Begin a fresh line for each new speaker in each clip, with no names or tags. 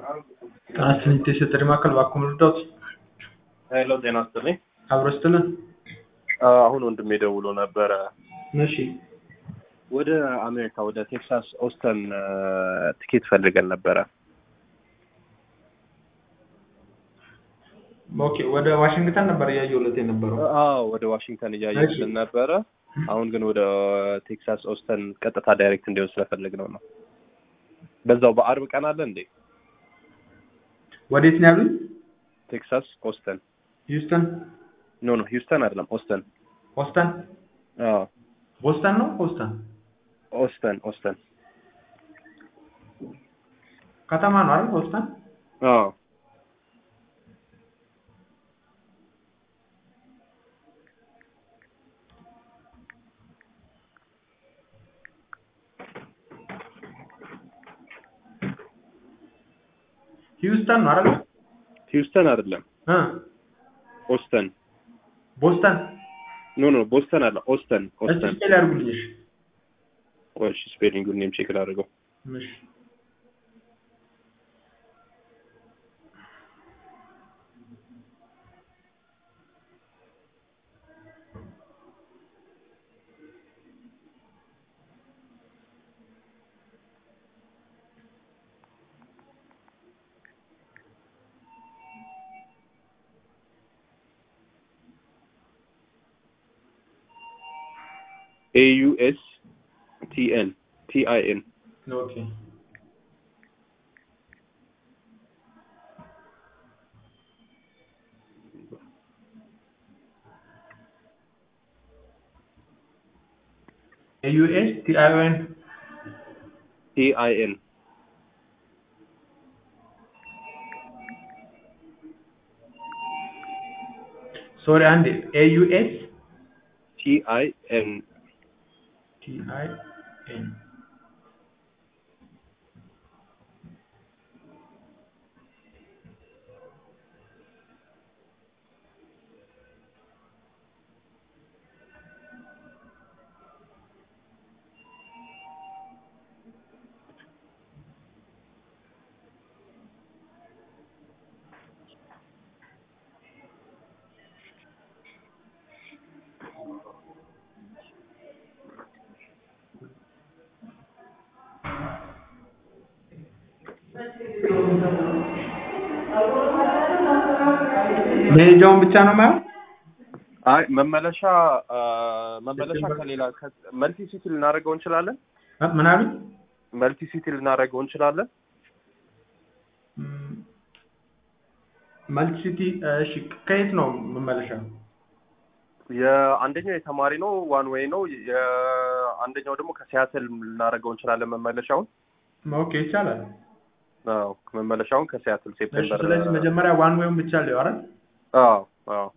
ጤና ይስጥልኝ የሴት ማዕከል እባክዎ ልርዳዎት?
ሄሎ ጤና ይስጥልኝ።
አብሮ ይስጥልን።
አሁን ወንድሜ ደውሎ ነበረ።
እሺ
ወደ አሜሪካ ወደ ቴክሳስ ኦስተን ትኬት ፈልገን ነበረ።
ኦኬ ወደ ዋሽንግተን ነበር እያየሁለት የነበረው።
አዎ ወደ ዋሽንግተን እያየልን ነበረ። አሁን ግን ወደ ቴክሳስ ኦስተን ቀጥታ ዳይሬክት እንዲሆን ስለፈለግነው ነው። በዛው በአርብ ቀን አለ እንዴ?
ወዴት ነው ያሉኝ?
ቴክሳስ ኦስተን።
ሂውስተን?
ኖ ኖ ሂውስተን አይደለም ኦስተን።
ኦስተን?
አዎ
ቦስተን ነው ኦስተን?
ኦስተን ኦስተን።
ከተማ ነው አይደል? ኦስተን?
አዎ
ሂውስተን ነው አይደል?
ሂውስተን አይደለም
እ
ኦስተን።
ቦስተን?
ኖ ኖ ቦስተን አለ ኦስተን
እስቲ
ኦስተን።
ስፔል ያድርጉልኝ። እሺ
እሺ ስፔሊንጉን እኔም ቼክ ላድርገው።
እሺ
ኤ ዩ ኤስ ቲ ኤን ቲ አይ ኤን
ኦኬ ኤዩኤስ ቲአይኦኤን
ቲ አይ ኤን
ሶሪ አንዴ ኤዩኤስ
ቲ አይ ኤን
ቲአይኤን መሄጃውን ብቻ ነው ማለት
አይ መመለሻ አ፣ መመለሻ ከሌላ መልቲ ሲቲ ልናደርገው እንችላለን።
ምን አሉኝ?
መልቲ ሲቲ ልናደርገው እንችላለን።
መልቲሲቲ እሺ፣ ከየት ነው መመለሻ?
የአንደኛው የተማሪ ነው ዋን ዌይ ነው። የአንደኛው ደግሞ ከሲያትል ልናደርገው እንችላለን መመለሻውን።
ኦኬ ይቻላል።
አዎ መመለሻውን ከሲያትል
እሺ፣
ሴፕቴምበር።
ስለዚህ መጀመሪያ ዋን ዌይውን ብቻ ሊው አይደል?
አዎ አዎ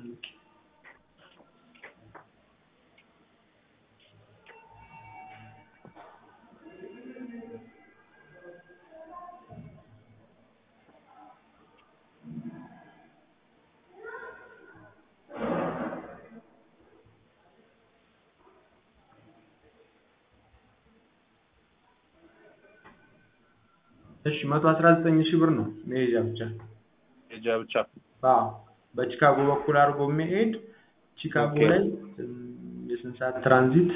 እሺ፣ መቶ አስራ ዘጠኝ ሺህ ብር ነው መሄጃ ብቻ።
ሄጃ ብቻ።
አዎ በቺካጎ በኩል አድርጎ የሚሄድ ቺካጎ
ኦኬ።
ላይ እም፣ የስንት ሰዓት ትራንዚት?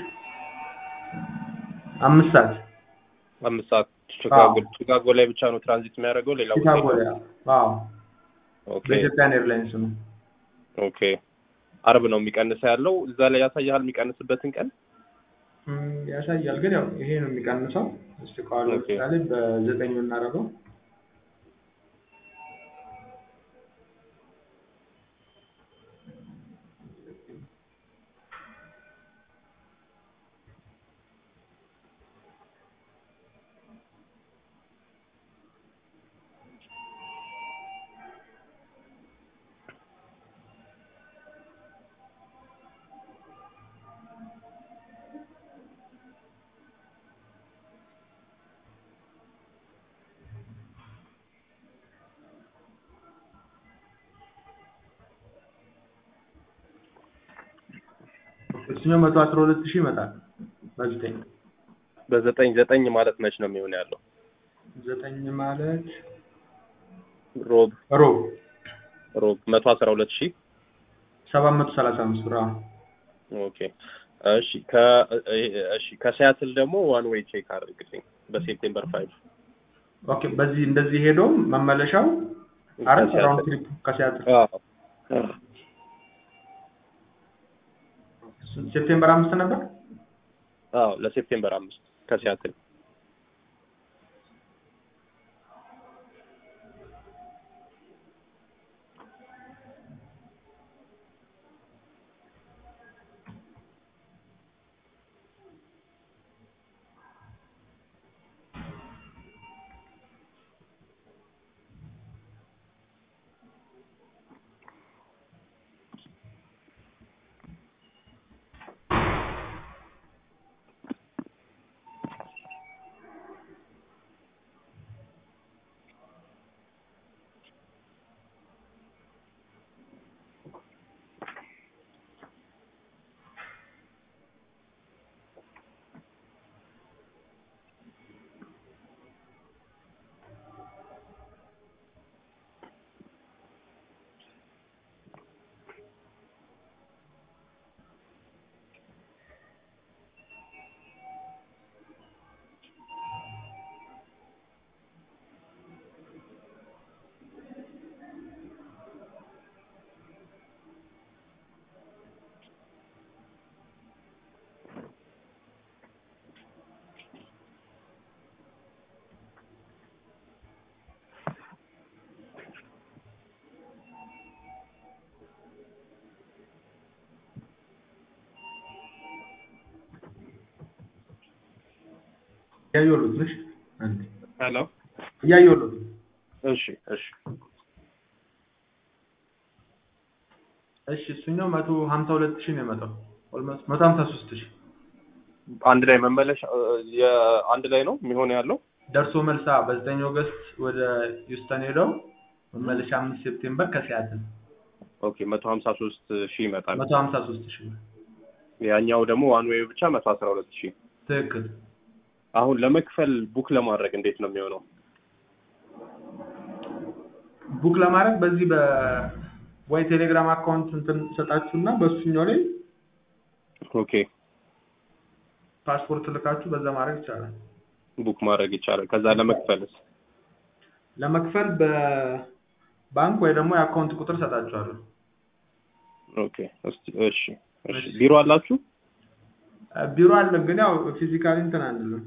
አምስት ሰዓት
አምስት ሰዓት ቺካጎ ቺካጎ ላይ ብቻ ነው ትራንዚት የሚያደርገው ሌላ ቦታ
ቺካጎ ላይ
የለውም?
አዎ
ኦኬ
በኢትዮጵያን ኤርላይንስ ነው።
ኦኬ። አርብ ነው የሚቀንሰው ያለው እዛ ላይ ያሳያል የሚቀንስበትን ቀን።
እም፣ ያሳያል ግን ያው ይሄ ነው የሚቀንሰው። እስቲ ከኋላ
ኦኬ።
ለምሳሌ በዘጠኝ ብናደርገው እሱኛው መቶ አስራ ሁለት ሺህ ይመጣል በዘጠኝ
በዘጠኝ ዘጠኝ ማለት መች ነው የሚሆን ያለው?
ዘጠኝ ማለት
ሮብ
ሮብ
ሮብ መቶ አስራ ሁለት ሺህ
ሰባት መቶ ሰላሳ አምስት ብር አዎ።
ኦኬ እሺ ከ እሺ ከሲያትል ደግሞ ዋን ዌይ ቼክ አድርግልኝ በሴፕቴምበር ፋይቭ
ኦኬ በዚህ እንደዚህ ሄዶ መመለሻው አረ ራውንድ ትሪፕ ከሲያትል ሴፕቴምበር አምስት ነበር።
አዎ ለሴፕቴምበር አምስት ከሲያትል
እያየሁት ነሽ አንዴ
ሄሎ
እያየሁት
እሺ እሺ
እሺ እሱኛው መቶ ሀምሳ ሁለት ሺህ ነው የመጣው ኦልሞስት መቶ ሀምሳ ሶስት ሺህ
አንድ ላይ መመለሻ የአንድ ላይ ነው የሚሆን ያለው
ደርሶ መልሳ በዘጠኝ ኦገስት ወደ ሂውስተን ሄደው መመለሻ አምስት ሴፕቴምበር ከሲያትል
ኦኬ መቶ ሀምሳ ሶስት ሺህ ይመጣል
መቶ ሀምሳ ሶስት ሺህ ብር
ያኛው ደግሞ ዋን ዌይ ብቻ መቶ አስራ ሁለት ሺህ
ትክክል
አሁን ለመክፈል ቡክ ለማድረግ እንዴት ነው የሚሆነው
ቡክ ለማድረግ በዚህ በ ወይ ቴሌግራም አካውንት እንትን ሰጣችሁና በእሱኛው ላይ
ኦኬ
ፓስፖርት ልካችሁ በዛ ማድረግ ይቻላል።
ቡክ ማድረግ ይቻላል ከዛ ለመክፈልስ
ለመክፈል በባንክ ወይ ደግሞ የአካውንት ቁጥር ሰጣችኋለሁ።
ኦኬ እስቲ እሺ እሺ ቢሮ አላችሁ
ቢሮ አለ፣ ግን ያው ፊዚካሊ እንትን አንልም።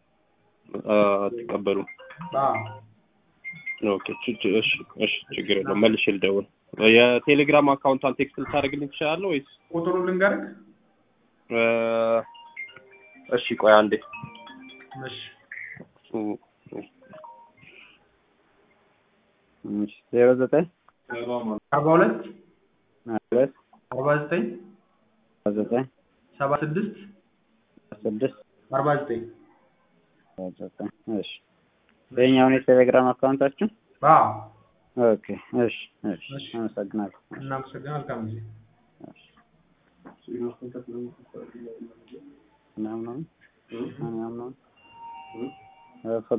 አትቀበሉ
አዎ
ኦኬ ች- ች- እሺ እሺ ችግር የለውም መልሼ ልደውል የቴሌግራም አካውንቷን ቴክስት ልታደርግልኝ ትችላለህ ወይስ
ቁጥሩ ልንገርህ?
እ፣ እሺ ቆይ አንዴ
እሺ
ዜሮ ዘጠኝ
አርባ ሁለት
ሁለት
አርባ ዘጠኝ
ዘጠኝ
ሰባ ስድስት
ስድስት
አርባ ዘጠኝ
ዘጠኝ እሺ ይኸኛውን የቴሌግራም አካውንታችን
አዎ
ኦኬ እሺ እሺ
እሺ።
አመሰግናለሁ
እናመሰግናለን። መልካም ጊዜ።
ምናምን ምናምን ምናምን